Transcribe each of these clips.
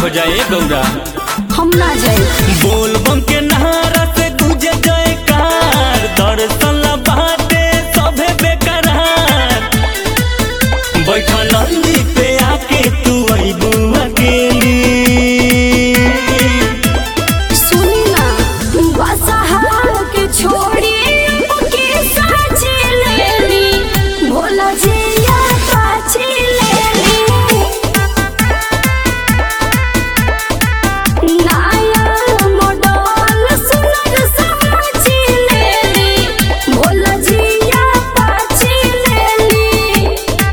हो जाए गौरा हम ना जाए बोल बम के नहारा से तुझे जयकार दर्शन ला बाटे सभे बेकरार बैठा नंदी पे आके तू अइबू अकेली सुनी ना बसहार के छोड़ी के साची लेली भोला जिया पाची लेली नाया मोडल सुनर समाची लेली भोला जिया पाची लेली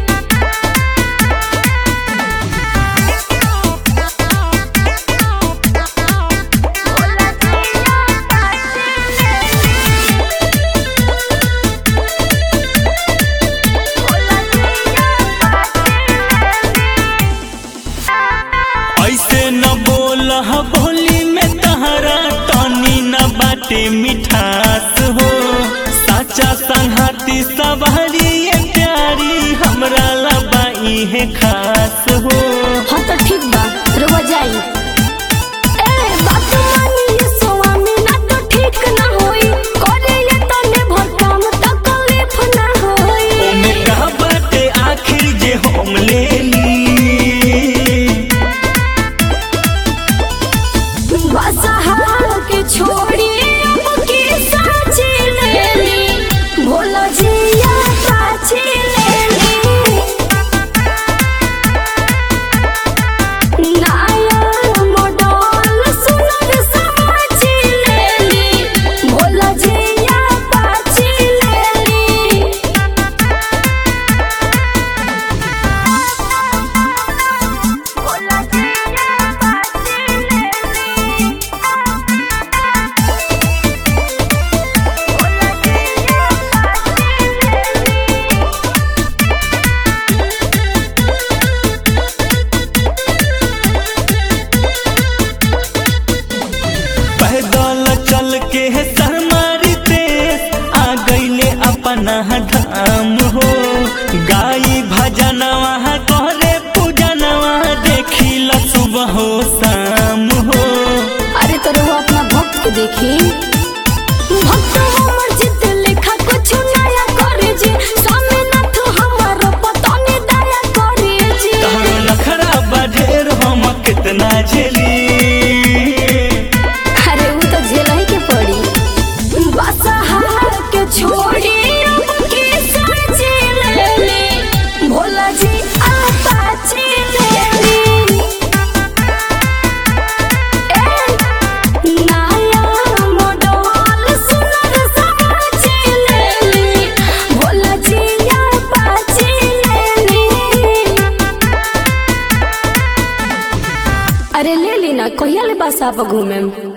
ऐसे न बोल बोली में तहरा टनी न बाटे मिठास हो साचा संघाती सवारी ये प्यारी हमरा लबाई है खास हो हाँ तो ठीक बा रुआ जाई ए बात मानी स्वामी ना तो ठीक ना होई करे ये तने भर काम तो कलीफ ना होई ओमे का बाटे आखिर जे हम ले ली बसहार के छोड़ी अब की साची लेली भोला जिया पाची लेली नाया मोडल सुनर समाची लेली भोला जिया पाची लेली भोला जिया पाची लेली भोला जिया पाची लेली पैदल चल के है सरमारी देश आ गईले अपना धाम हो गाई भजनवा तोहरे पूजनवा देखिला सुबह हो शाम हो अरे तो वो अपना भक्त को देखी भक्त हमर जित लिखा कुछ नया करे जी स्वामी नाथ हमर पतनी दया करे जी तहरो नखरा बढेर हम कितना झेली अरे वो तो झेल ही के पड़ी बसहार के छोड़ी अब के साची लेली भोला जी आपाची लेली ए नाया मोडल सुनर समाची लेली भोला जी आपाची लेली अरे ले ली ना कहिया ले बस आप घूमे